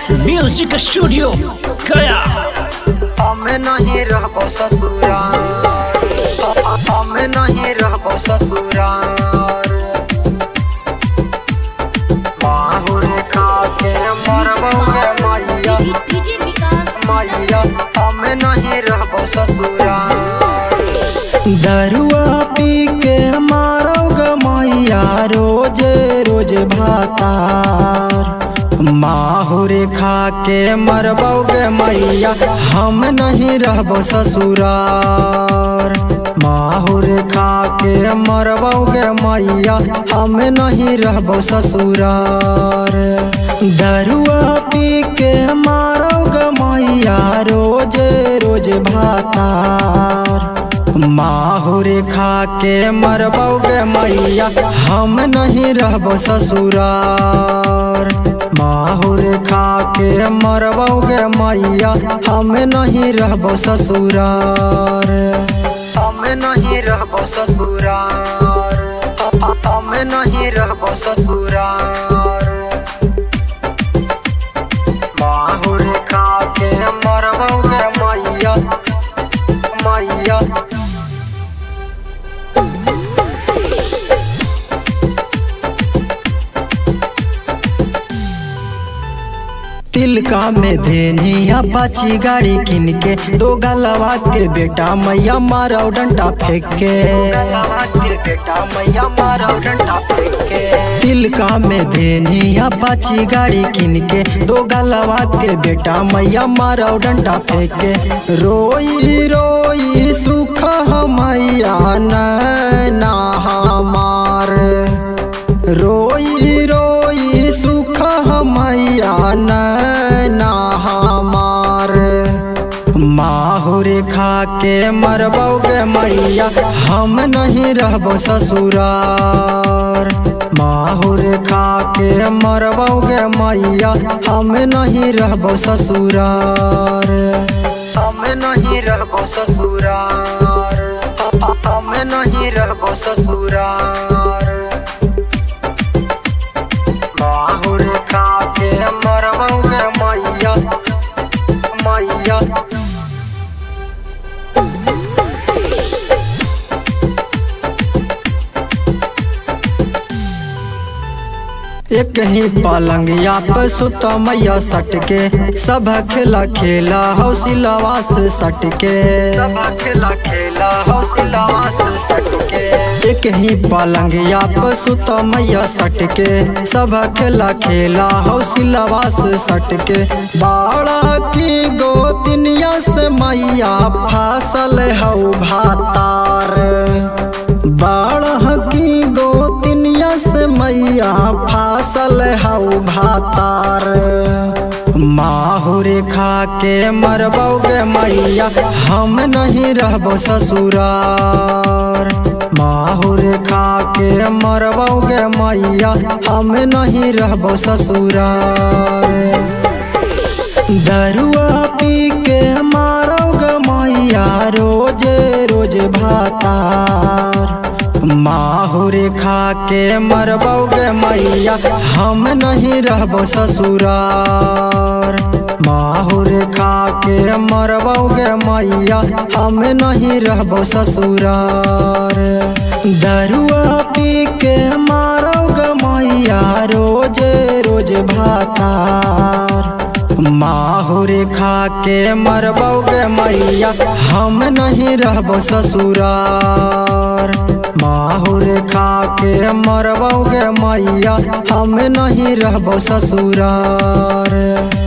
music studio गया हमें नहीं रहबो ससुराल हमें नहीं रहबो ससुराल माहुर खा के मरबो गे मैया डीजे विकास मैया हमें नहीं रहबो ससुराल दरुआ पी के मारोगे मैया रोज रोज भातार माहुर खा के मरबोगे मैया हम नहीं रहबो ससुरार माहुर खा के मरबोगे मैया हम नहीं रहबो ससुरार दरुआ पी के मारोगे मैया रोज रोज भातार माहुर खा के मरबोगे मैया हम नहीं रहबो ससुरार माहुर खा के मरबोगे मैया हम नहीं रहबो ससुरार हम नहीं रहबो ससुरार हम नहीं रहबो ससुरार माहुर खा के मरबोगे मैया मैया तिलका में धेनिया पाची गाड़ी किन के दो गलवा के बेटा मैया मारो डंडा फेंक के बेटा मैया मारो डंडा फेंक के तिलका में धेनिया पाची गाड़ी किन के दो गलवा के बेटा मैया मारो डंडा फेंक के रोई रोई सुख मैया नैना हमार रोई रोई सुख मैया नैना हमार माहुर खा के मरबोगे मैया हम नहीं रहबो ससुरार माहुर खा के मरबोगे मैया हम नहीं रहबो ससुरार हम नहीं रहबो ससुरार हम नहीं रहबो ससुरार माहुर खा के मरबोगे मैया मैया एक ही पलंगिया पे सुता मैया सटके सब खेला खेला हौसिलवा से सटके सब खेला खेला हौसिलवा से सटके एक ही पलंगिया पे सुता मैया सटके सब खेला खेला हौसिलवा से सटके बाड़ा की गोतिनिया से मैया फासल हौ भातार बाड़ा की गोतिनिया से मैया फासल हौ भातार माहुर खा के मरबोगे मैया हम नहीं रहबो ससुरार माहुर खा के मरबोगे मैया हम नहीं रहबो ससुरार दरुआ पी के मारोगे मैया रोज रोज भातार माहुर खा के मरबोगे मैया हम नहीं रहबो ससुरार माहुर खा के मरबोगे मैया हम नहीं रहबो ससुरार दरुआ पी के मारोगे मैया रोज रोज भातार माहुर खा के मरबोगे मैया हम नहीं रहबो ससुरार माहुर खा के मरबोगे मैया हम नहीं रहबो ससुरार